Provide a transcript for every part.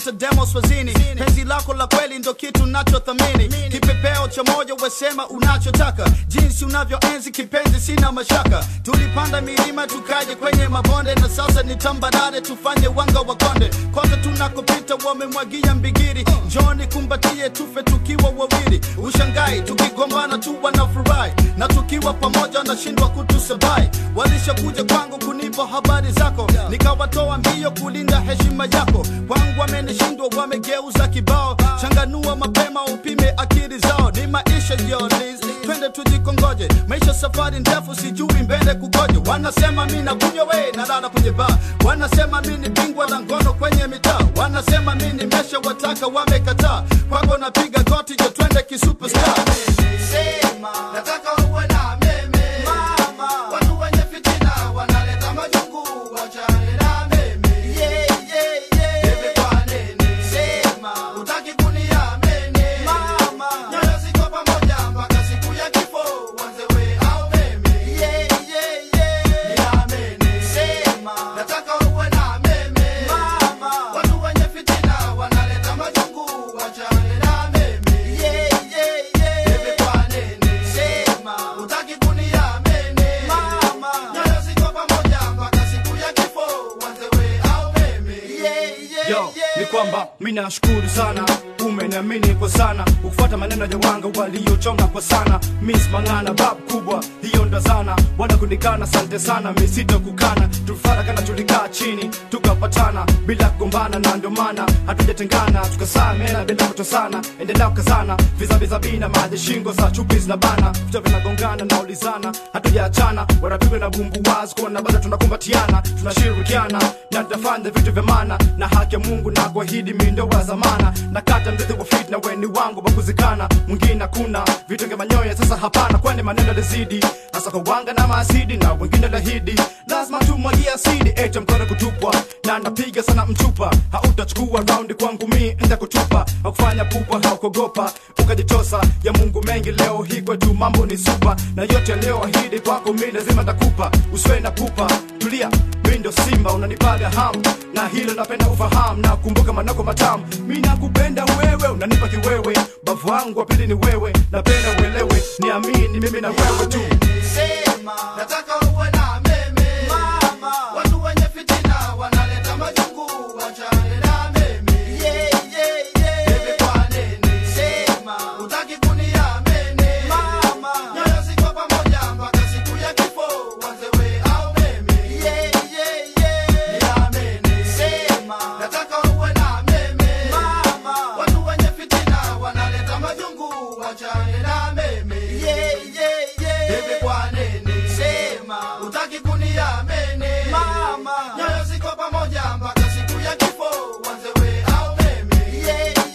kabisa demo swazini penzi lako la kweli ndo kitu nachothamini kipepeo cha moyo wesema unachotaka jinsi unavyoenzi kipenzi sina mashaka tulipanda milima tukaje kwenye mabonde na sasa ni tambarare tufanye wanga wa konde kote tunakopita wamemwagia mbigiri njoni kumbatie tufe tukiwa wawili ushangai tukigombana tu wanafurahi na tukiwa pamoja wanashindwa kutusabai walishakuja kwangu kunipa habari zako nikawatoa mbio kulinda heshima yako kwangu wamenishindwa wamegeuza kibao changanua mapema upime akili zao ni maisha yolis twende tujikongoje maisha safari ndefu sijui mbele kukoje wanasema mi nakunywa we nalala kwenye baa wanasema mi ni bingwa la ngono kwenye mitaa wanasema mi nimesha wataka wamekataa kwako napiga goti jo twende kisuperstar Sema, nataka uwe na meme. Watu wenye fitina wanaleta majungu, wachane na meme. Bebe kwa nene. Sema, hutaki kuniamini. Nyoyo ziko pamoja mpaka siku ya kifo, uanze we au mimi. Niamini. Sema, nataka uwe na meme. Watu wenye fitina wanaleta majungu, wachane na mimi. Bebe kwa nene. Sema, hutaki kuniamini. Nyoyo ziko pamoja mpaka siku ya kifo, uanze we au mimi. yo ni kwamba mi nashukuru sana umeniamini kwa sana ukufuata maneno ya wanga waliochonga kwa sana mis mang'ana bab kubwa hiyo ndo zana bwana kunikana sante sana misito kukana tulifarakana tulikaa chini tukapatana bila kugombana na ndio maana hatujatengana tukasamena bila kutosana endelea kukazana vizaviza bina maji shingo za chupi zinabana vichwa vinagongana na ulizana hatujaachana wanapigwa na bumbu wazi kuona bado tunakumbatiana tunashirikiana na tutafanya vitu vya maana na haki ya mungu na kuahidi mindo wa zamana na kata mzizi wa fit na weni wangu wa kuzikana mwingine hakuna vitu vya manyoya sasa hapana kwani maneno lazidi hasa kwa wanga na maasidi na wengine lahidi lazima tumwagia asidi ete mkono kutupwa na napiga sana mchupa hautachukua raundi kwangu mi nda kutupa hakufanya pupa haukogopa ukajitosa ya mungu mengi leo hii kwetu mambo ni supa na yote yaliyoahidi kwako mi lazima takupa usiwe na pupa tulia mi ndo simba unanipaga hamu na hilo napenda ufahamu na kumbuka manako matamu mi nakupenda wewe unanipa kiwewe bavu wangu wa pili ni wewe napenda uelewe niamini mimi na wewe tu Sema, nataka uwe na meme. Watu wenye fitina wanaleta majungu, wachane na meme. Bebe kwa nene. Sema, hutaki kuniamini. Nyoyo ziko pamoja mpaka siku ya kifo, uanze we au mimi. Niamini. Sema, nataka uwe na meme. Watu wenye fitina wanaleta majungu, wachane na mimi. Bebe kwa nini? Sema, hutaki kuniamini. Nyoyo ziko pamoja mpaka siku ya kifo, uanze we au mimi.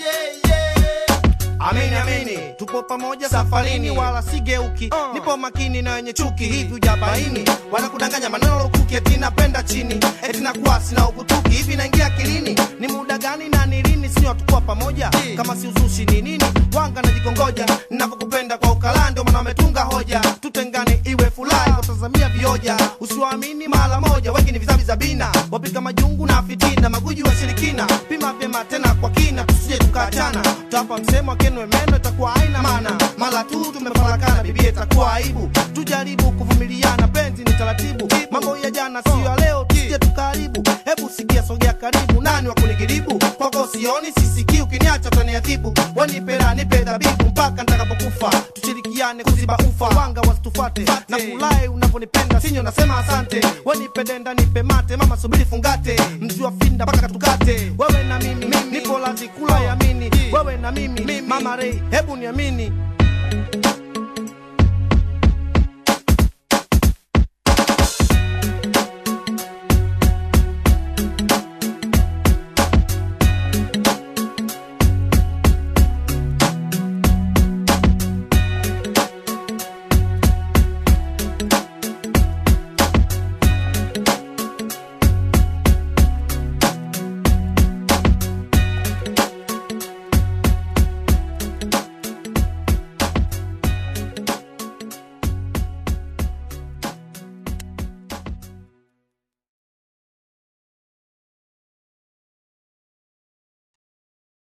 Amini amini, tupo pamoja safarini, wala sigeuki. Nipo makini na wenye chuki, hivi ujabaini wanakudanganya maneno lukuki, eti napenda chini, eti nakuwa sina ukutuki. Hivi naingia akilini, ni muda gani na ni lini? Sio hatukuwa pamoja, kama si uzushi ni nini? Wanga najikongoja, ninavyokupenda kwa ukala, ndio maana wametunga hoja, tutengane iwe furahi, kutazamia vioja, usiwaamini mara moja, wengi ni vizavi za bina, wapika majungu na fitina, maguji wa shirikina, pima vyema tena kwa kina, tusije tukaachana, tutapa msemo akenwe meno, itakuwa haina maana, mara tu tumefarakana, bibia itakuwa aibu, tujaribu kuvumiliana, penzi ni taratibu, mambo ya jana sio ya leo, tusije tukaharibu, hebu sikia, sogea karibu, nani wa kunigiribu, kwako sioni, sisikii, ukiniacha utaniadhibu, wanipera nipe dhabibu mpaka nitakapokufa, tushirikiane kuziba ufa, wanga wasitufate, na kulai unaponipenda sinyo, nasema asante, wanipendenda nipe mate, mama subiri fungate, mji wa finda mpaka tukate, wewe na mimi, nipo lazi kula yamini, wewe na mimi, mama rei, hebu niamini